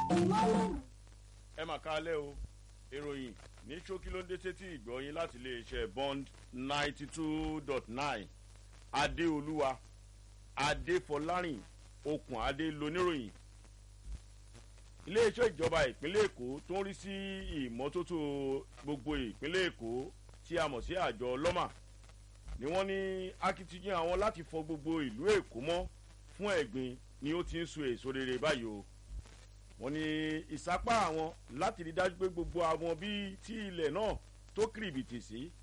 ẹ mà kálẹ̀ o ìròyìn ní ṣókí ló ń dé sétí ìgbọ́yìn láti iléeṣẹ́ bond ninety two dot nine adéolúwa adéfọlárìn okùn adé loníròyìn iléeṣẹ́ ìjọba ìpínlẹ̀ èkó tó ń rí sí ìmọ́tótó gbogbo ìpínlẹ̀ èkó tí a mọ̀ sí àjọ lọ́mà ni wọ́n ní akitiyan àwọn láti fọ gbogbo ìlú èkó mọ́ fún ẹ̀gbin ni ó ti ń so èso rere báyìí o wọ́n ní ìsápá àwọn láti rí dájú pé gbogbo àwọn bíi tí ilẹ̀ náà tó kìrìbìtì sí